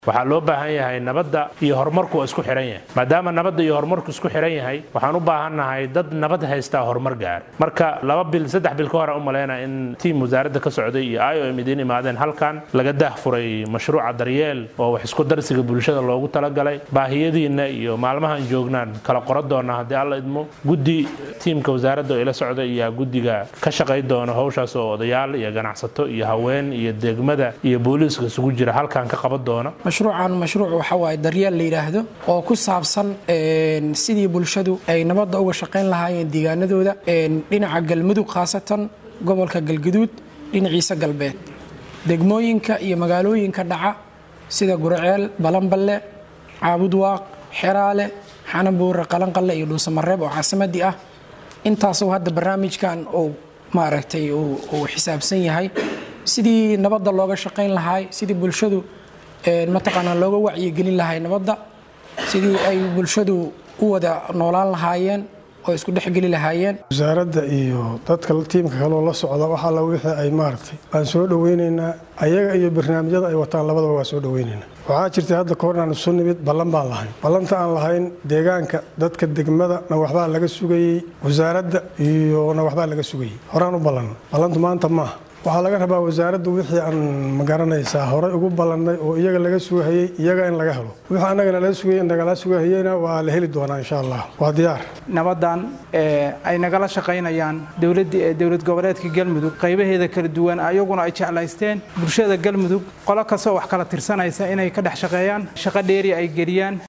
waxaa loo baahan yahay nabadda iyo horumarku waa isku xihan yahay maadaama nabadda iyo horumarku isku xihan yahay waxaan u baahannahay dad nabad haystaa horumar gaara marka laba bil saddex bil ka hore u malaynaa in tiim wasaaradda ka socday iyo i o m idiin imaadeen halkan laga daahfuray mashruuca daryeel oo wax isku darsiga bulshada loogu talagalay baahiyadiinna iyo maalmahan joognaan kala qoran doona haddii alla idmo guddi tiimka wasaaradda oo ila socda iyo guddiga ka shaqay doona howshaas oo odayaal iyo ganacsato iyo haween iyo degmada iyo booliiska isugu jira halkan ka qaban doona mashruucan mashruuc waxa waaye daryeel la yidhaahdo oo ku saabsan sidii bulshadu ay nabadda uga shaqayn lahaayeen deegaanadooda dhinaca galmudug khaasatan gobolka galgaduud dhinaciisa galbeed degmooyinka iyo magaalooyinka dhaca sida gurceel balanballe caabudwaaq xeraale xanabuure qalanqalle iyo dhuusamareeb oo caasimadii ah intaasuu hadda barnaamijkan uu maaragtay uu xisaabsan yahay sidii nabadda looga shaqayn lahaay sidii bulshadu mataqaanaa looga wacyigelin lahay nabadda sidii ay bulshadu u wada noolaan lahaayeen oo isku dhexgeli lahaayeen wasaaradda iyo dadka tiimka kaloo la socda waxaa la wixii ay maaragtay baan soo dhoweynaynaa ayaga iyo barnaamijyada ay wataan labadaba waa soo dhoweynaynaa waxaa jirtay hadda kahor inaan isu nimid ballan baan lahayn ballanta aan lahayn deegaanka dadka degmada na waxbaa laga sugayey wasaaradda iyo na waxbaa laga sugayey horaan u ballan ballantu maanta maaha waxaa laga rabaa wasaaraddu wixii aan magaranaysaa horay ugu ballannay oo iyaga laga sugahayey iyaga in laga helo wixii annagana laga sugayey nagala sugahayeyna waa la heli doonaa insha allah waa diyaar nabaddan ay nagala shaqaynayaan dowlad goboleedka galmudug qaybaheeda kala duwan ayaguna ay jeclaysteen bulshada galmudug qolo kastoo wax kala tirsanaysa inay ka dhex shaqeeyaan shaqo dheeri ay geliyaan